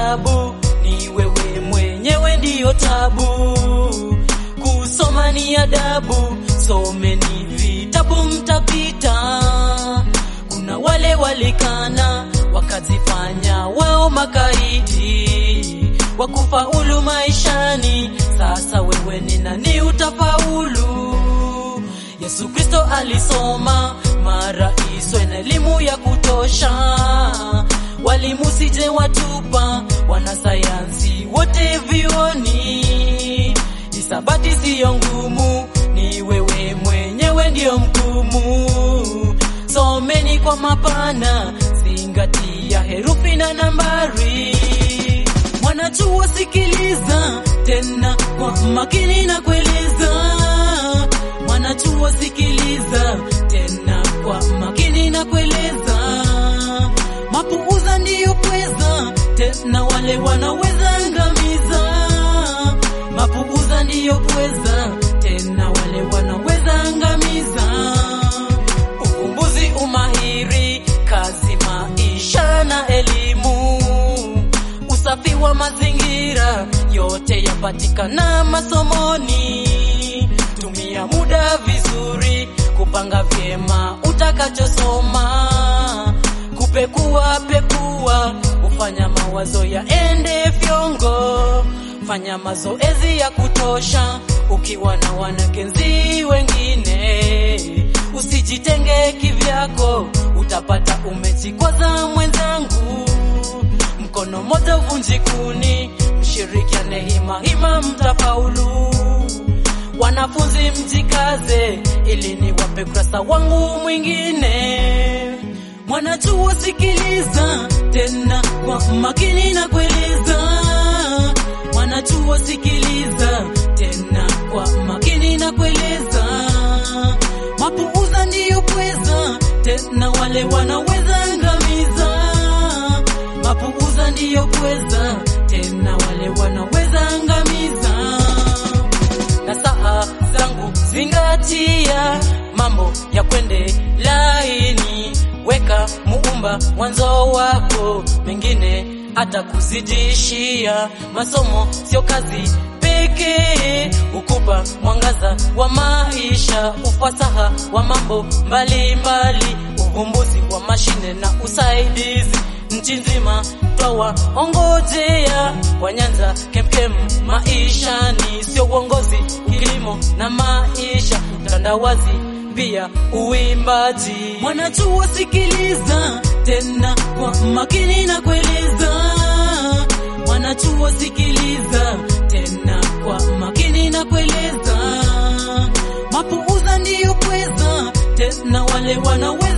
adabu, ni wewe mwenyewe ndiyo tabu. Kusoma ni adabu, someni vitabu mtapita. Kuna wale walikana wakajifanya wao makaidi wakufaulu maishani. Sasa wewe ni nani utafaulu? Yesu Kristo alisoma maraiswe na elimu ya kutosha. Walimu sije watupa, wanasayansi wote vioni. Hisabati siyo ngumu, ni wewe mwenyewe ndio mgumu. Someni kwa mapana, zingatia herufi na nambari. Mwanachuo sikiliza tena kwa makini na kueleza. Mwanachuo sikiliza tena kwa makini na kueleza. Mapuuza ndiyo pweza, tena wale wanaweza angamiza. Mapuuza ndiyo pweza, tena wale wanaweza angamiza. Uvumbuzi, umahiri, kazi, maisha na elimu usafi wa mazingira yote yapatikana masomoni. Tumia muda vizuri kupanga vyema utakachosoma, kupekua pekua, ufanya mawazo yaende fyongo. Fanya mazoezi ya kutosha ukiwa na wanagenzi wengine, usijitenge kivyako, utapata umejikwaza mwenzangu mkono moja uvunji kuni, mshirikiane hima hima, mtafaulu. Wanafunzi mjikaze, ili niwape kurasa wangu mwingine. Mwanachuo sikiliza tena kwa makini na kueleza. Mwanachuo sikiliza tena kwa makini na kueleza. Mapuuza ndiyo pweza, tena wale wanaweza angamiza mapuuza ndiyo pweza, tena wale wanaweza angamiza. Na saa zangu zingatia, mambo ya kwende laini, weka muumba mwanzo wako, mengine hata kuzidishia. Masomo sio kazi pekee, ukupa mwangaza wa maisha, ufasaha wa mambo mbalimbali, uvumbuzi wa mashine na usaidizi nchi nzima twawa ongojea kwa Nyanza kemkem maishani, sio uongozi, kilimo na maisha, utandawazi pia uimbaji. Mwanachuo sikiliza tena kwa makini na kueleza. Mwanachuo sikiliza tena kwa makini na kueleza. Mapuuza ndiyo pweza, tena wale wanaweza